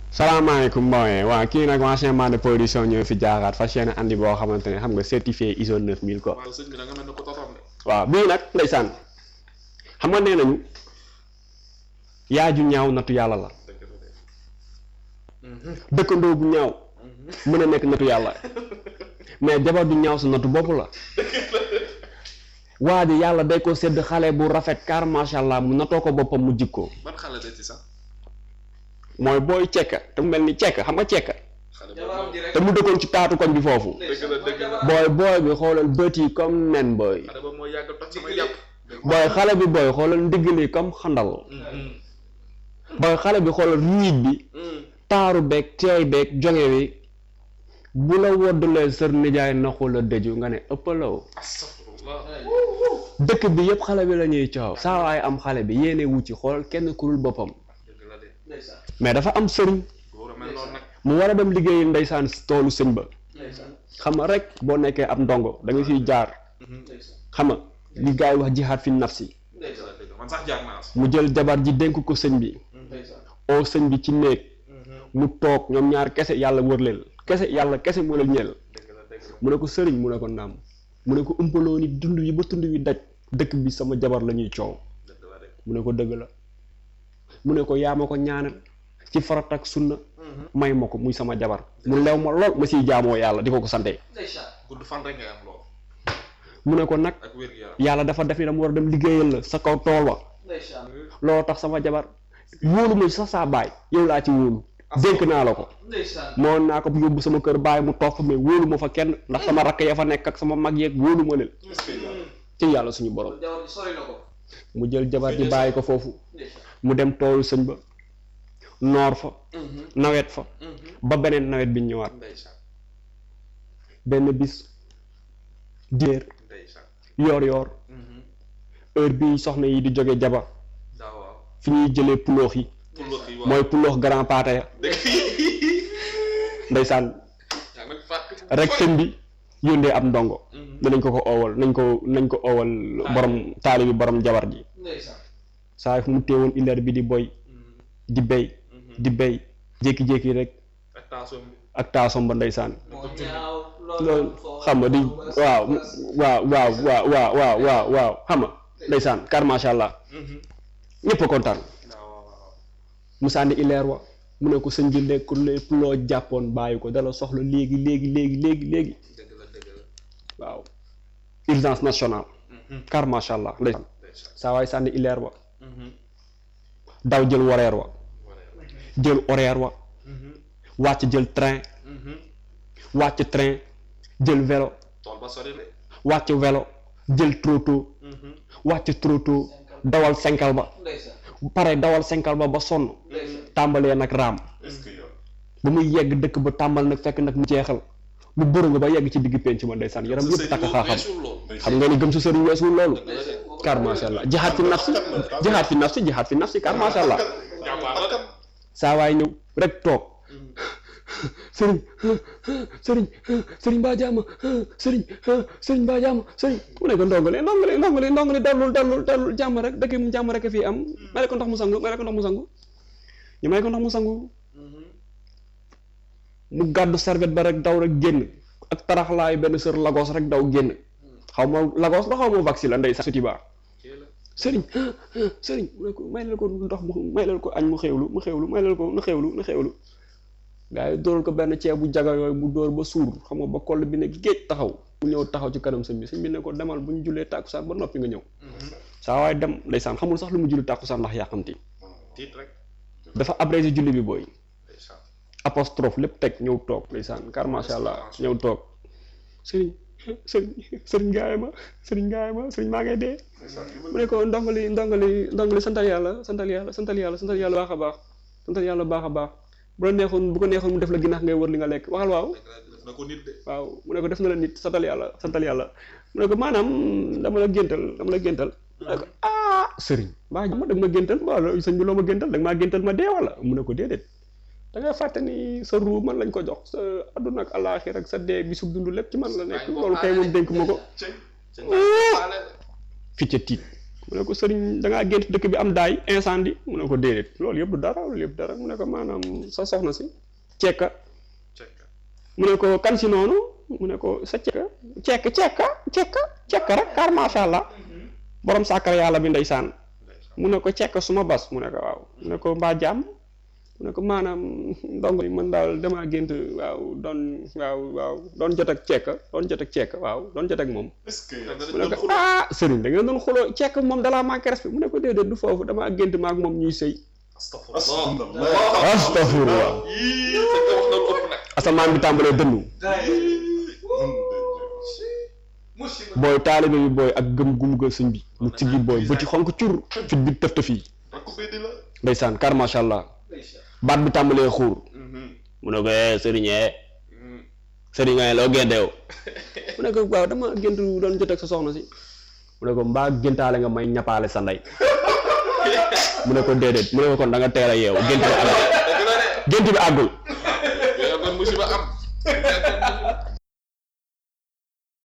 salaamaaleykum Mboye waaw kii nag ancien man de production ñoo fi jaaraat fas yéene andi boo xamante ne xam nga certifié ISO 9000 quoi waaw sëñ bi da nga mel ne ko totom de. waaw bii nag ndeysaan xam nga nee nañu yaay ju ñaaw nattu yàlla la dëgg la de. dëkkandoo bu ñaaw mën a nekk nattu yàlla mais jabar du ñaaw sa nattu bopp la waa ji yàlla day ko sedd xale bu rafet car macha allah mu natoo ko boppam mu jikkoo ban xale de ci sax. mooy booy cekka te mu mel ni cekka xam nga cekka xale jabaram boobu ji rek te mu dëkkoon ci taatu koñ bi foofu dëgg la dëgg la. booy booy bi xoolal bët yi comme nen booy xale boobu mooy yàgg toj sama yàpp. booy xale bi booy xoolal ndigg li comme xandal booy xale bi xoolal riit bi taaru beeg teey beeg jonge bi bu la woddulee sër nijaay naxu la dëju nga ne ëppalaw astafurullah. dëkk bi yëpp xale bi la ñuy coow saa waay am xale bi yéene wu ci xool kenn ku dul boppam dëgg la de. ndeysaan mais dafa am sëriñ góor a mel noonu nag. mu war a dem liggéeyi ndeysaan toolu sëñ ba ndeysaan xam nga rek boo nekkee ab ndongo da nga siy jaar ndeysaan xam nga li gars yi wax jihaad fi nafsi dëgg la ndeysaan dëgg la man sax jaar naa si. mu jël jabar ji dénk ko sëñ bi ndeysaan oo sëñ bi ci néeg mu toog ñoom ñaar kese yàlla wër leen kese yàlla kese moo leen ñeel dëgg la dëgg la. mu ne ko sëriñ mu ne ko naam mu ne ko umpaloo ni dund yi ba tund wi daj dëkk bi sama jabar la ñuy coow dëgg la de. mu ne ko dëgg la mu ne ko yaa ma ko ñaanal ci farat ak sunna may ma ko muy sama jabar mu lew ma lool ma siy jaamoo yàlla di ko ko sante ndeysaan gudd fan rek nga am lool. mu ne ko nag ak wér gu yaram. yàlla dafa def ni dama war a dem liggéeyal la sa kaw tool wa ndeysaan looloo tax sama jabar wóolu ma sax saa baay yow laa ci wóolu dénk naa la ko ndeysaan moo naa ko yóbbu sama kër baay mu toog fa mais wóolu ma fa kenn ndax sama rakk ya fa nekk ak sama mag yeeg wóolu ma leen ci yàlla suñu borom kon jawar ji sori na ko mu jël jabar ji bàyyi ko foofu ndeysaan mu dem toolu sëñ ba noor fa nawet fa ba beneen nawet bi ñëwaat ndeysaan benn bis diir ndeysaan. yoor yoor heure bi soxna yi di jóge jaba daa waaw. fi ñuy jëlee puloox yi puloox yi waaw. mooy puloox grand paate ya ndeysaan yaa ngi fàtte. rek sëñ bi yóndee ab ndongo danañ ko ko oowal nañ ko nañ ko oowal borom taali bi borom jabar ji ndeysaan saa fu mu téewoon illeer bi di boy di béy di béy jékki-jékki rek ak taasoom bi. ak taasom ba ndeysaan moo ñaaw loolu xam nga di waaw waaw waaw waaw waaw waaw waaw waaw xam nga ndeysaan car macha allah ñëpp a kontaan daa waaw waaw. mu sànni illeer wa mu ne ko sëñ bi lekk lépp loo jàppoon bàyyi ko dala soxla léegi léegi léegi léegi léegi dëgg la dëgg la. waaw urgence nationale car macha allah ndeysaan ndeysaan. saa waay sànni illeer wa daw jël horaire wa jël horaire wa wàcc jël train wàcc train jël vélo tool ba sori de. wàcc vélo jël trotto wàcc trotto dawal senkal ba ndeysaan pare dawal senkal ba ba sonn ndeysaan tàmbalee nag raam est-ce que yow. ba muy yegg dëkk ba tàmbal nag fekk nag mu jeexal mu bëru nga ba yegg ci digg penc ma ndeysaan yaram yëpp takk xaaxam xam nga ni gëm sa sëriñ weesul loolu car macha allah jihaad fi nafsi jihaad fi nafsi jihaad fi nafsi car macha allah saa waay ñëw rek toog sëriñ sëriñ sëriñ baa jaama sëriñ sëriñ baa jaama sëriñ mu ne ko ndongole ndongole ndongole ndongole dallul dallul dallul jàmm rek dëkk mu jàmm rek a fii am may ko ndox mu sangu may ko ndox mu sangu ñu may ko ndox mu sangu mu gàddu serviette ba rek daw rek génn ak taraxlaayu benn sër lagos rek daw génn xaw ma lagos la xaw ma vaccin la ndey sax suti baa sëriñ sëriñ mu ne ko may leen ko ndox mu may leen ko añ mu xewlu mu xewlu may leen ko na xewlu na xewlu gaa yi dóoral ko benn ceeb bu jaga yooyu mu dóor ba suur xam nga ba koll bi ne géej taxaw mu ñëw taxaw ci kanam sëñ bi sëñ bi ne ko demal bu ñu jullee tàkkusaan ba noppi nga ñëw saa waaye dem ndeysaan xamul sax lu mu julli tàkkusaan ndax yàqamti tiit rek. dafa abrégé julli bi booy ndeysaan. apostrophe lépp teg ñëw toog ndeysaan car macha allah ñëw toog sëriñ sëriñ sëriñ gaay ma sëriñ gaay ma sëriñ maa ngay dee mu ne ko ndongali ndongali ndongali santal yàlla santal yàlla santal yàlla santal yàlla baax a baax santal yàlla baax a baax bu la neexoon bu ko neexoon mu def la ginnaax ngay wër li nga lekk waxal waaw def na ko nit de. waaw mu ne ko def na la nit santal yàlla santal yàlla mu ne ko maanaam dama la géntal dama la géntal mu ne ko ah sëriñ baa ma da nga ma géntal wala sëñ bi loo ma géntal da nga maa géntal ma dee wala mu ne ko déedéet da ngay fàtte ni sa ruu man lañ ko jox sa àdduna ak àllaaxira ak sa dee bi su dund lépp ci man la nekk loolu kay moom dénk ma ko fi ca tiit mu ne ko sëriñ da ngaa gént dëkk bi am daay incendie mu ne ko déedéet loolu yëpp du dara loolu yëpp dara mu ne ko maanaam sa soxna si cekka cekka mu ne ko kan si noonu mu ne ko sa cekka cekka cekka cekka cekka rek car macha allah borom sàkkar yàlla bi ndeysaan ndeysaan mu ne ko cekk suma bas mu ne ko waaw mu ne ko mbaa jàmm mu ne ko maanaam ndongo yi man daal damaa gént waaw doon waaw waaw doon jot ak cekk doon jot ak cekk waaw doon jot ak moom est-ce que mu ne ko ah sëriñ da ngeen doon xuloo cekk moom dalaa manqué respect mu ne ko déedéet du foofu damaa gént maak moom ñuy sëy astafurlah astafurlah yii sëñ bi wax na lu ëpp nag asamaan bi tàmbalee dënnu booy taalibe bi booy ak gëm gum gëm sëñ bi mu siggi booy bëti xonk cur fit bi tëf tëf yi rakku bee di la ndeysaan car macha allah baat bi tàmbalee xuur mu ne ko eh sëriñ eh sëriñ nga loo génteew mu ne ko waaw dama géntu doon jot ak sa soxna si mu ne ko mbaa géntaale nga may ñapaale sa ndey mu ne ko déedéet mu ne ko kon da nga teel a yeewu gént bi àggul dëgg la de gént bi àggul yow kon musiba am